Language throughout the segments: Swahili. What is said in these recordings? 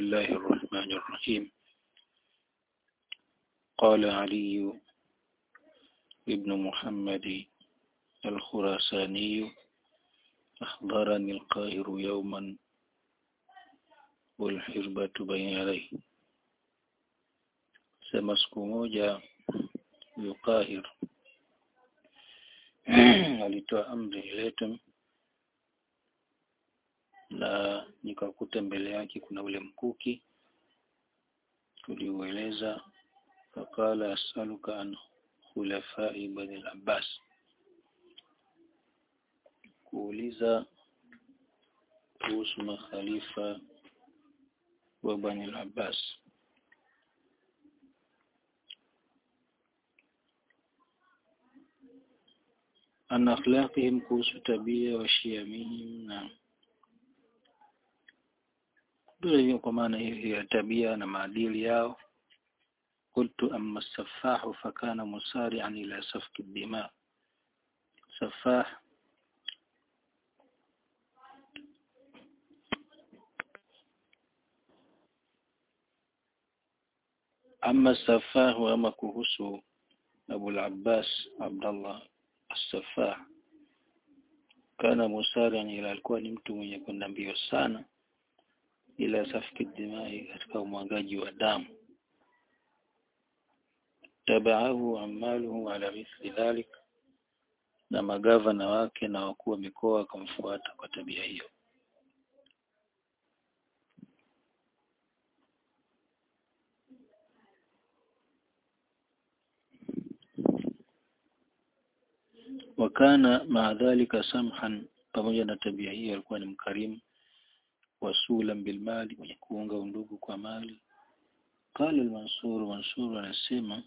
الله الرحمن الرحيم قال علي ابن محمد الخراساني أخبرني القاهر يوما والحربة بين يديه sema siku moja huyo Qahir alitoa amri iletwe na nikakuta mbele yake kuna ule mkuki tuliueleza fakala asaluka an khulafai bani al-Abbas kuuliza kuhusu makhalifa wa bani al-Abbas an akhlaqihim kuhusu tabia wa shiamihim na vile kwa maana hiyo ya tabia na maadili yao قلت أما السفاح فكان مسارعا إلى سفك الدماء سفاح أما السفاح وأما كهس أبو العباس عبد الله السفاح كان مسارعا إلى alikuwa ni mtu mwenye kwenda mbio sana ila safki dimai katika umwagaji wa damu tabaahu amaluhu ala mithli dhalik na magavana wake na wakuu wa mikoa wakamfuata kwa tabia hiyo wakana maadhalika samhan pamoja na tabia hiyo alikuwa ni mkarimu wasulan bilmali mwenye kuunga undugu kwa mali qala al-mansur mansur anasema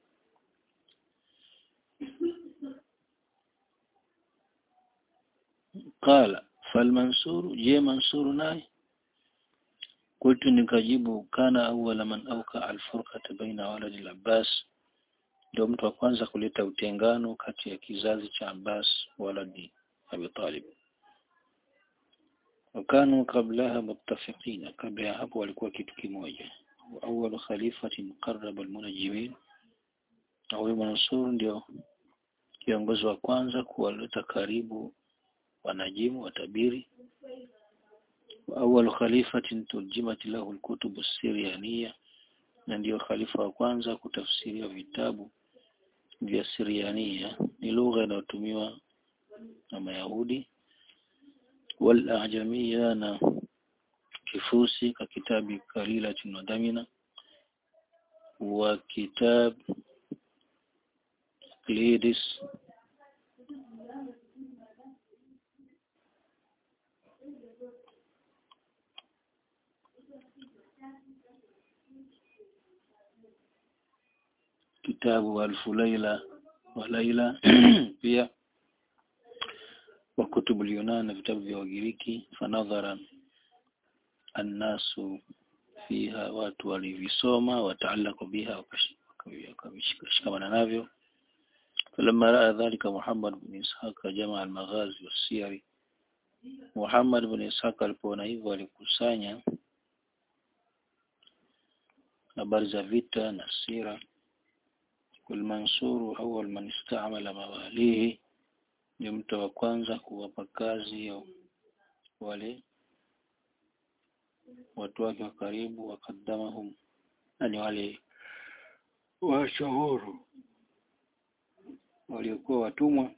qala falmansur je mansur naye qultu nikajibu kana awwala man awka al-furqata baina waladi al-abbas ndio mtu wa kwanza kuleta utengano kati ya kizazi cha Abbas waladi Abi Talib wakanu kablaha muttafiqina kabla ya hapo walikuwa kitu kimoja awwal khalifatin qarraba almunajimin au Mansur ndio kiongozi wa kwanza kuwaleta karibu wanajimu watabiri awwal khalifatin turjimat lahu alkutub as-siryaniyya na ndio khalifa wa kwanza kutafsiria vitabu vya Siriania ni lugha inayotumiwa na Mayahudi wal ajamia na kifusi ka kitabi kalila tunadhamina wa kitab Klidis kitabu alfu laila wa laila pia wa kutubu Yunan na vitabu vya Wagiriki fanadhara annasu fiha watu walivisoma wataalaku biha wakashikamana navyo فلما رأى ذلك محمد بن إسحاق جمع المغازي والسير محمد بن إسحاق alipoona hivyo alikusanya habari za vita na sira والمنصور أول من استعمل مواليه ni mtu wa kwanza kuwapa kazi ya wale watu wake wa karibu wakadamahum yani wale washauru waliokuwa watumwa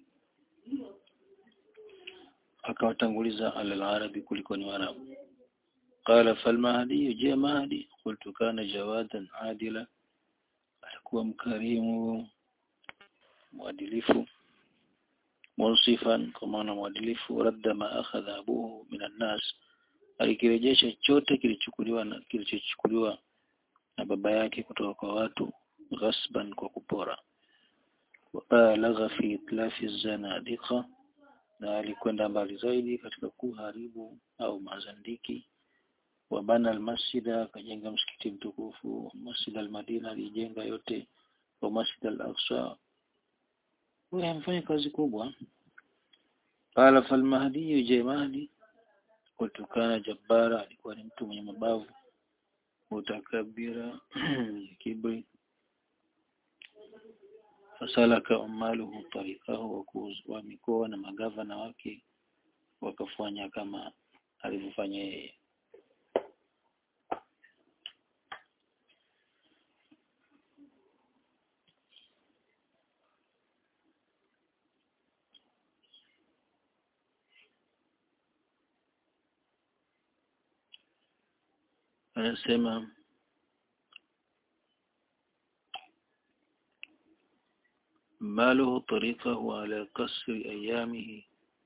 akawatanguliza al-arabi kuliko ni warabu qala falmahdi je mahdi qultu kana jawadan adila alikuwa mkarimu mwadilifu munsifan kwa maana mwadilifu radda ma akhadha abuhu minan nas alikirejesha chote kilichukuliwa na kilichochukuliwa na baba yake kutoka kwa watu ghasban kwa kupora wabalagha fi itlafi zanadiqa na alikwenda mbali zaidi katika kuharibu au mazandiki wabana almasjida akajenga msikiti mtukufu masjid almadina alijenga yote wa masjid al-aqsa huyo amefanya kazi kubwa qala fal mahdi je mahdi qultu kana jabbara alikuwa ni mtu mwenye mabavu mutakabira kibri fasalaka umaluhu tarikahu wa mikoa na magavana wake wakafanya kama alivyofanya yeye anasema maluhu tariqahu ala kasri ayamihi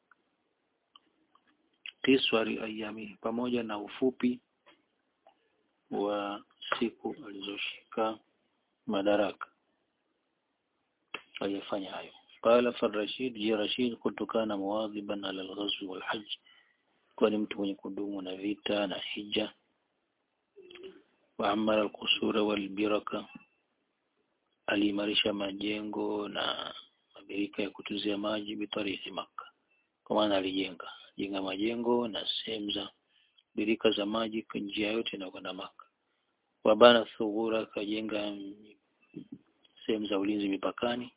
kiswari ayamihi pamoja na ufupi wa siku alizoshika madaraka aliyefanya hayo qala farashid ya rashid kutokana muwadhiban ala alghazwi walhajj kwani mtu mwenye kudumu na vita na hija waamara alqusura walbiraka aliimarisha majengo na mabirika ya kutuzia maji bitariki maka kwa maana alijenga jenga majengo na sehemu za birika za maji kwa njia yote na kwenda maka wabana thughura akajenga sehemu za ulinzi mipakani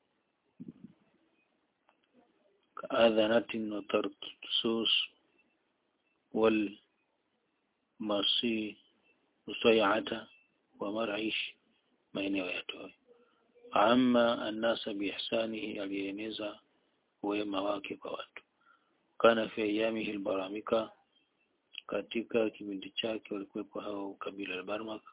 kaadhanatin wa tarsus wal masi usayata wa maraish maeneo ya Toi. Amma annasa biihsanihi, alieneza wema wake kwa watu. Kana fi ayamihi albaramika, katika kipindi chake walikuwepo hao kabila la Barmak.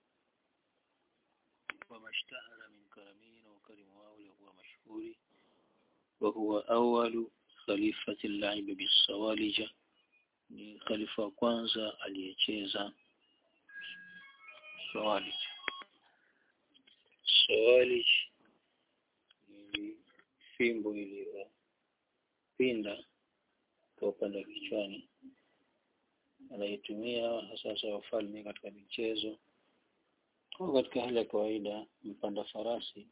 Wamashtahara min karamihi, na ukarimu wao uliokuwa mashuhuri. Wa huwa awalu khalifati llaib bisawalija, ni khalifa wa kwanza aliyecheza sawalija Sawalij ni fimbo iliyopinda kwa upande wa kichwani, anaitumia hasa wafalme katika michezo au katika hali ya kawaida. Mpanda farasi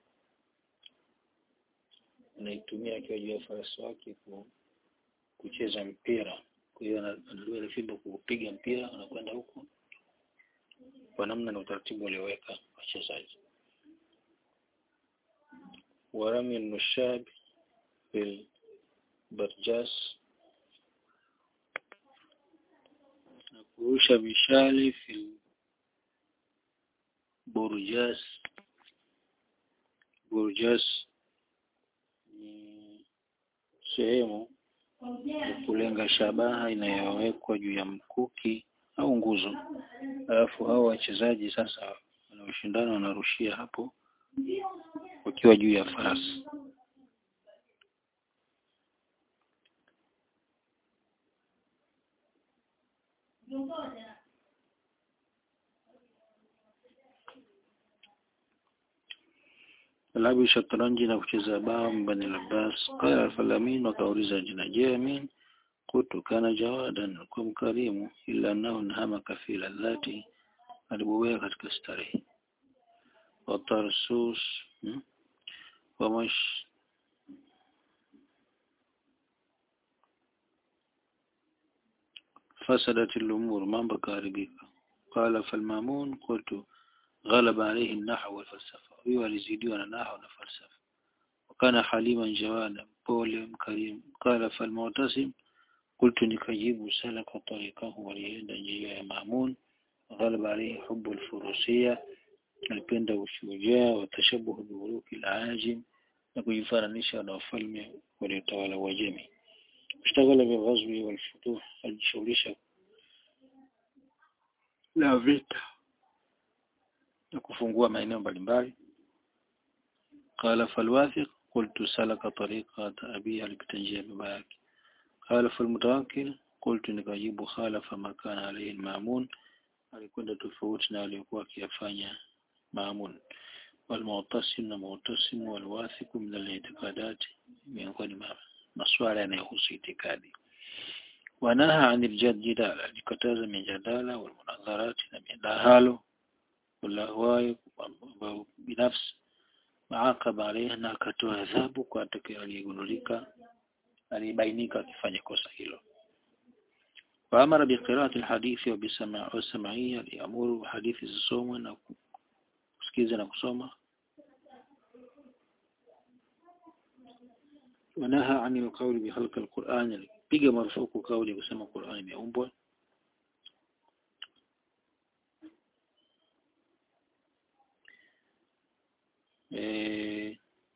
anaitumia akiwa juu ya farasi wake kucheza mpira. Kwa hiyo anadua ile fimbo kupiga mpira, anakwenda huko kwa namna na utaratibu walioweka wachezaji. ورمي النشاب بالبرجاس na kurusha mishale fil burjas burjas ni sehemu ya kulenga shabaha inayowekwa juu ya mkuki au nguzo alafu hao wachezaji sasa wanaoshindana wanarushia hapo wakiwa juu ya farasi. Labu shatranji na kucheza bao mbani Labas. Qala Al-Falamin wakauliza jina je, Amin kutu kana jawadan kwa mkarimu, ila annahu nahama kafila dhati, alibobea katika starehe watarsus hmm? ومش فسدت الأمور mambo kaharibika قال فالمامون قلت غلب عليه النحو والفلسفة huyo alizidiwa na nahwu na falsafa وكان حليما جوادا pole mkarimu قال فالمعتصم قلت nikajibu salaka طريقه walienda njia ya Maamun غلب عليه حب الفروسية alipenda ushujaa wa tashabuhu biuruki al-ajim na kujifananisha na wafalme waliotawala Uajemi. Ishtaghala bighazwi wal futuh, alijishughulisha na vita na kufungua maeneo mbalimbali. Qala falwathiq qultu salaka tariqat abi, alipita njia ya baba yake. Qala falmutawakkil qultu nikajibu khalafa ma kana alayhi al-ma'mun, alikwenda tofauti na aliyokuwa akiyafanya Maamun walmu'tasim na mu'tasim walwathiku min al-i'tiqadat miongoni mwa masuala yanayohusu itikadi wanaha anil jadala alikataza mijadala walmunadharati na midahalo walahwai ambao binafsi maaqaba alayha na akatoa adhabu kwa atakaye aliyegundulika alibainika akifanya kosa hilo waamara biqira'ati alhadithi wa bisam'iyya aliamuru hadithi zisomwe na kusikiza na kusoma wanaha anil qawli bihalq alquran alipiga marufuku kauli kusema Qur'an imeumbwa eh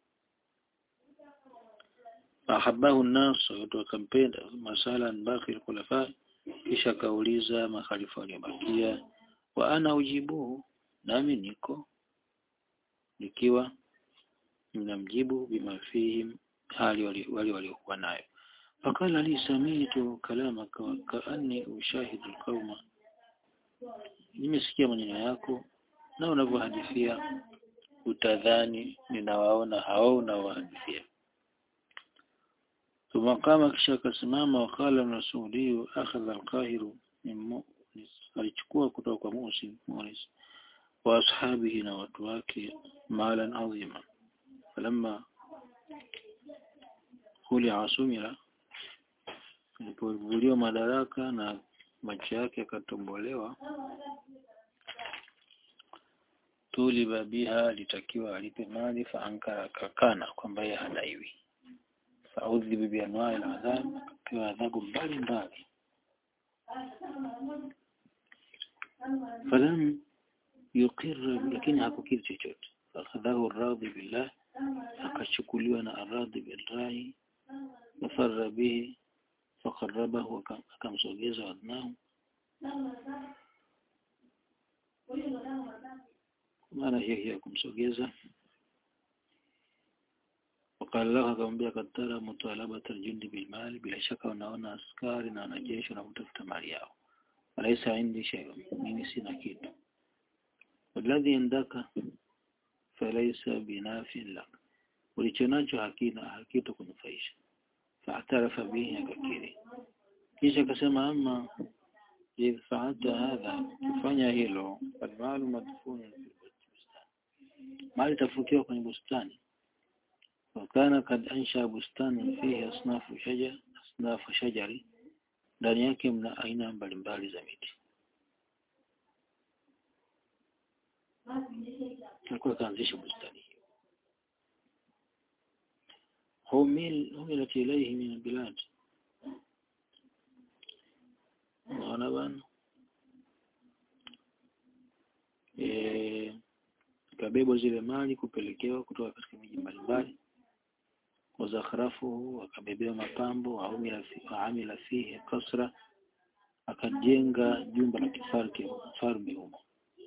ahabahu an-nas watu wakampenda masala baqi al-khulafa kisha kauliza makhalifa waliobakia wa ana ujibuhu nami niko nikiwa ninamjibu bima fihim hali wali waliokuwa nayo fakala li samitu kalamaka kaanni ushahidu alqauma nimesikia maneno yako na unavyohadithia utadhani ninawaona hao unaohadithia ثم قام kisha akasimama wakala rasuli akhadha alqahiru min mu'nis alichukua kutoka kwa Musi Mu'nis wa ashabihi na watu wake malan adhima falamma kuli asumira alipovuliwa madaraka na macho yake akatombolewa tuliba biha alitakiwa alipe mali fa ankara akakana kwamba yeye hadaiwi faudhibu bianwai la adhabu akapewa adhabu mbalimbali falam yuqirra lakini hakukiri chochote fakhadhahu radhi billah akachukuliwa na aradhi billahi wafarra bihi faqarrabahu akamsogeza wadnahu maana hiyo hiyo kumsogeza wakala lahu akamwambia katara mutalabata aljundi bilmali bila shaka unaona askari na wanajeshi wanatafuta mali yao walaisa indi shay'un mimi sina kitu walladhi indaka falaisa binafin lak ulichonacho hakina hakito kunufaisha faatarafa bihi akakiri kisha akasema ama idh fa'alta hadha kufanya hilo falmalu madfunun fil bustani mali tafukiwa kwenye bustani wakana kad ansha bustani fihi asnafu shajar asnafu shajari ndani yake mna aina mbalimbali za miti alikuwa kaanzisha bustani hiyo humil humilat ilayhi min albilad naona bana eh kabebwa zile mali kupelekewa kutoka katika miji mbalimbali wazakhrafuhu akabebewa mapambo waamila fihi kasra akajenga jumba la kifalme humo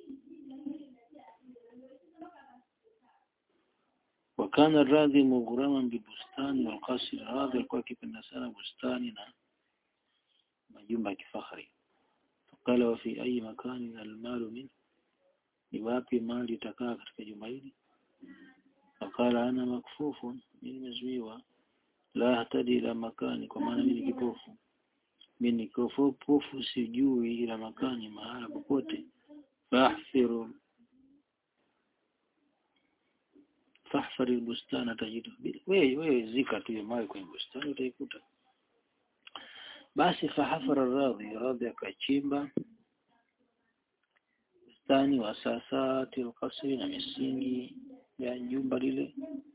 wakana radhi mughraman bibustani walqasri radhi alikuwa akipenda sana bustani na majumba ya kifahari fakala wa fi ayi makani almalu min ni wapi mali itakaa katika jumba hili fakala ana makfufu mimi nimezuiwa la hatadi ila makani kwa maana mimi kipofu mimi kipofu sijui ila makani mahala popote fahfiru fahfari bustana tajidu wewe wewe zika tu mali kwenye bustani utaikuta basi fahafara radhi radhi akachimba bustani wa sasati alqasri na misingi ya jumba lile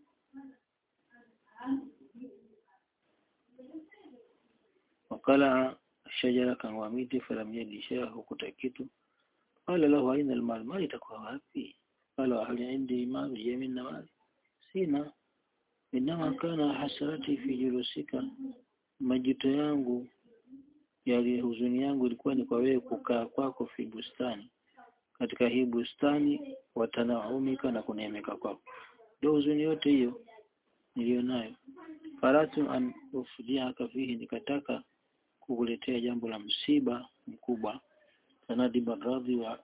wakala shajara kan miti falam yadi shay'a hukuta kitu qala lahu aina almal mali itakuwa wapi qala hal indi mal yamin mali sina inama kana hasarati fi julusika majuto yangu yali huzuni yangu ilikuwa ni kwa wewe kukaa kwako fi bustani katika hii bustani watanaumika na kuneemeka kwako ndio huzuni yote hiyo nilionayo faratu an ufdiaka fihi nikataka kukuletea jambo la msiba mkubwa sanadiba radhi wa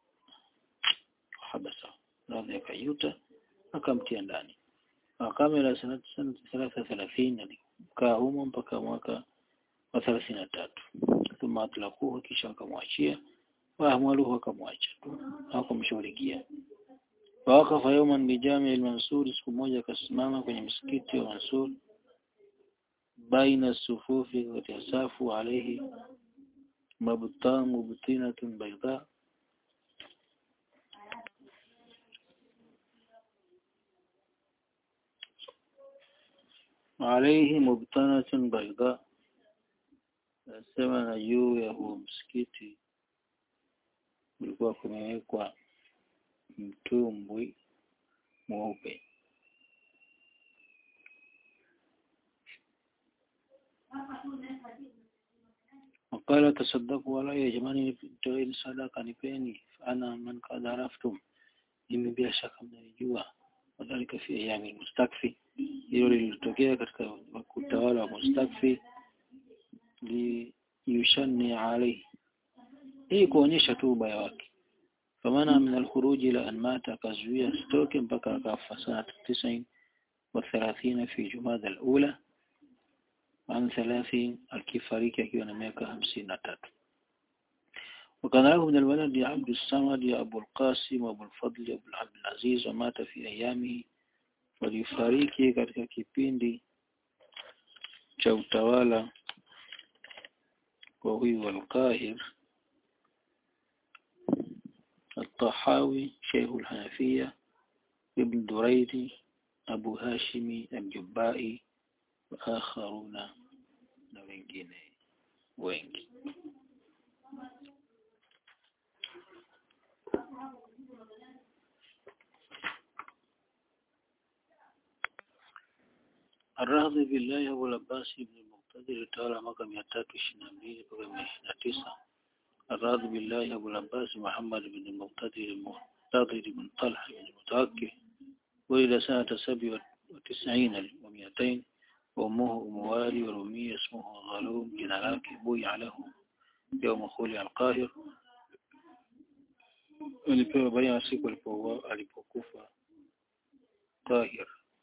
habasa radhi akayuta akamtia ndani akamela sanati sanati thalatha thalathini alikaa humo mpaka mwaka wa thelathini na tatu thumma atlaquhu kisha wakamwachia waahmaluhu wakamwacha tu hawakumshughulikia wawakafa yawman bijami al-Mansur siku moja akasimama kwenye msikiti wa Mansur baina sufufi kati ya safu alayhi مبطاء مبطنة بيضاء عليه مبطنة بيضاء nasema na juu ya huo msikiti ulikuwa kumewekwa mtumbwi mweupe وقال تصدقوا علي jamani toeni sadaka nipeni ana man kad araftum mimi bila shaka mnanijua wadhalika fi ayami mustakfi hilo lilitokea katika utawala wa mustakfi li yushanni alayhi hii kuonyesha tu ubaya wake famana min alkhuruj ila an mata akazuia stoke mpaka akafa sana 90 wa 30 fi jumada alula عن ثلاثين الكفاريك كيونا ميكا همسين تاتو وكذلك من الولد عبد الصمد أبو القاسم أبو الفضل أبو عبد العزيز ومات في أيامه walifariki katika kipindi cha utawala wa huyu al-Qahir الطحاوي شيخ الحنفية ابن دريدي أبو هاشمي الجبائي وآخرون na wengine wengi الرهض بالله أبو العباس بن المقتدر تعالى mwaka 322 mpaka 29 الرهض بالله أبو العباس محمد بن المقتدر المقتدر بن طلحة بن المتوكل ولد سنة 97 و200 وأمه أم والي ورمي اسمه غلوم جنالاك بويع له يوم خولي القاهر alipewa baia siku alipokufa Tahir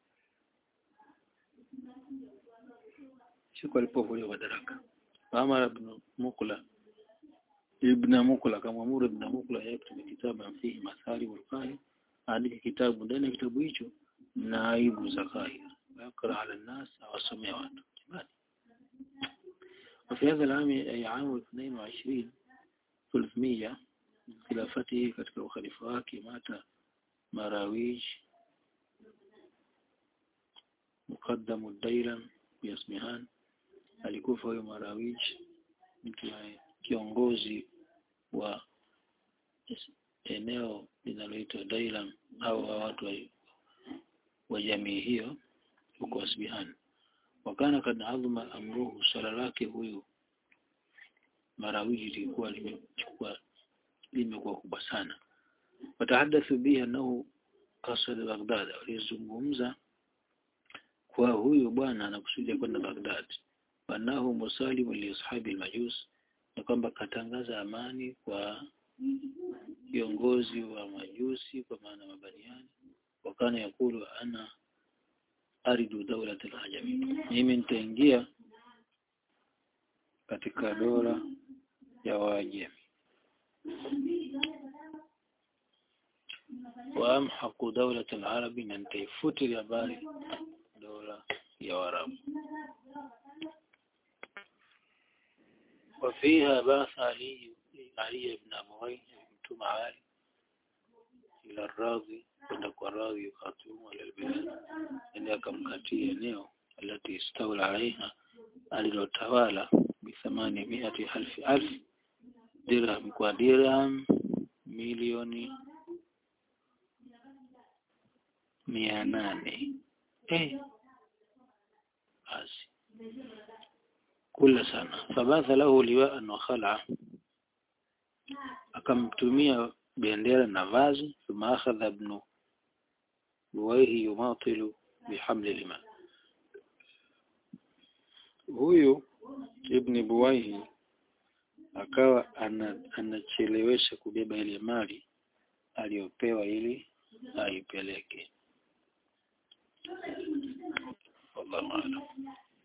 siku alipovuliwa madaraka Amar ibn Mukla ibn Mukla kama Amur ibn Mukla yaktubu kitaban fihi mathali wal qahir andika kitabu ndani ya kitabu hicho na aibu za Qahir ويقرأ على الناس أو السمع وأنتم وفي هذا العام أي عام 22 300 من خلافته katika ukhalifa wake mata Marawij مقدم الديلم باسمهان alikufa huyo Marawij mtu kiongozi wa eneo linaloitwa Dailam au watu wa jamii hiyo huko Asbihan wakana kad adhma amruhu swala lake huyu marawiji lilikuwa limechukua limekuwa kubwa sana watahadathu bihi annahu qasada Baghdad walizungumza kwa huyu bwana anakusudia kwenda Baghdad wanahu musalimu li ashabi almajus na kwamba katangaza amani kwa kiongozi wa majusi kwa maana mabaniani wakana yakulu ana aridu dawlat al-ajami mimi nitaingia katika dola ya Waajemi waamhaqu dawlat al-arabi na nitaifuti habari dola ya Waarabu وفيها بعث علي علي بن أبوي ثم علي إلى الراضي kwenda kwa radhi yukhatimu ala albilad ili akamkatia eneo alati istawla alaiha alilotawala bithamani miati alfi alf dirham kwa dirham milioni mia nane eh basi kula sana fabatha lahu liwaan wa khala akamtumia bendera na vazi thumma akhadha ibn buwaihi yumatilu bihamli lima huyu ibn buwaihi akawa anachelewesha kubeba ile mali aliyopewa ili aipeleke wallahu a'lam